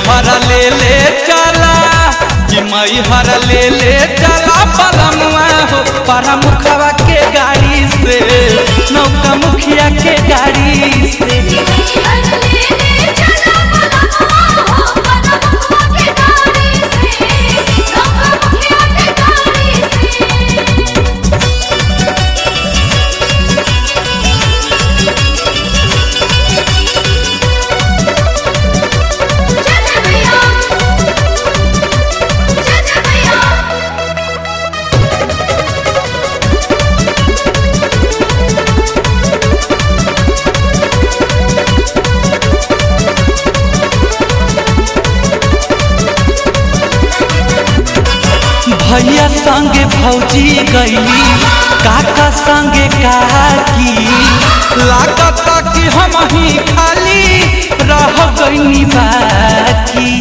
हर ले ले चला कि मई हर ले ले चला पलमुआ हो para मुखवा के गाड़ी से नौका मुखिया के गाड़ी से भैया संगे भौजी गईली काका संगे काकी लागत कि हम ही खाली रह गईनी बाकी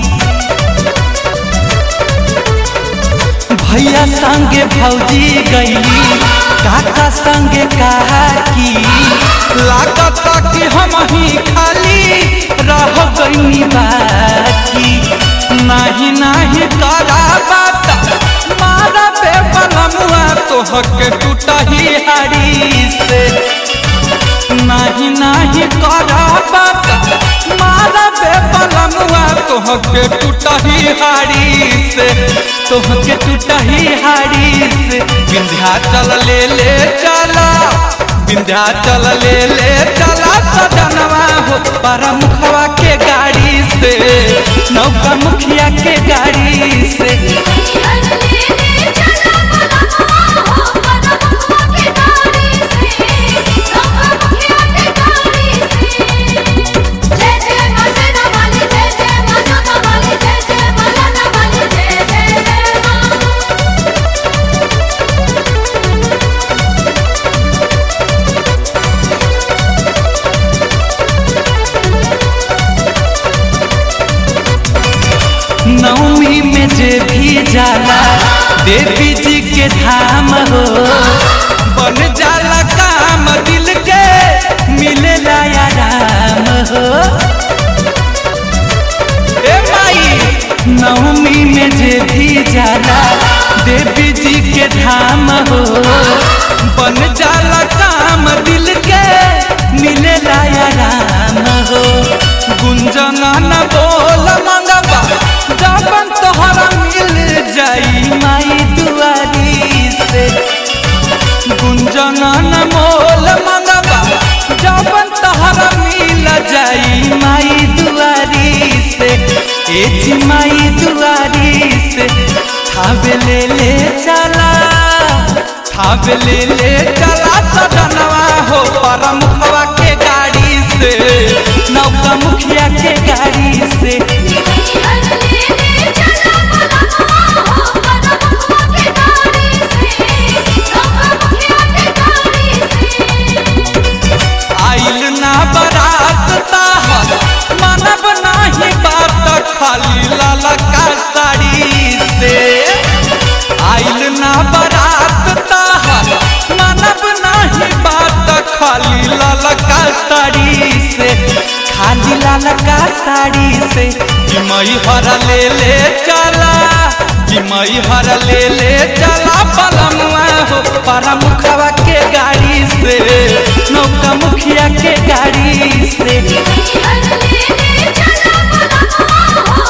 भैया संगे भौजी गईली काका संगे काकी लागत कि हम ही खाली रह गईनी बाकी नाही नाही करा बात मारा बे बलमुआ तोहके टूटा ही हारी से नाही नाही करा बात मारा बे बलमुआ तोहके टूटा ही हारी से तोहके टूटा ही हारी से विंध्याचल ले ले चला विंध्याचल ले ले चला सजनवा हो para मुखवा के गाड़ी से नौका मुखिया के गाड़ी से नवमी में जे भी जाला देवी जी के धाम हो बन जाला काम दिल के मिले आराम हो ए माई नवमी में जे भी जाला देवी जी के धाम हो बन जाला काम दिल के मिले आराम हो गुंजना न बोल मंगवा जबन तोहरा मिल जाई माई दुआरी से गुंजना न मोल मंगवा जबन तोहरा मिल जाई माई दुआरी से ए जी माई दुआरी से थावे ले ले चला थावे ले ले चला सजनवा हो परमुखवा के गाड़ी से नौका मुखिया के गाड़ी से आइल ना बरात ताहर मानब नाही बात खाली लाला का साड़ी से आइल ना बरात ताहर मानब नाही बात खाली लाला का साड़ी से खाली लाला का साड़ी से कि मई हर ले ले चला कि मई हर ले ले चला पलमुआ हो para मुखवा के गाड़ी से नौका मुखिया के गाड़ी से चला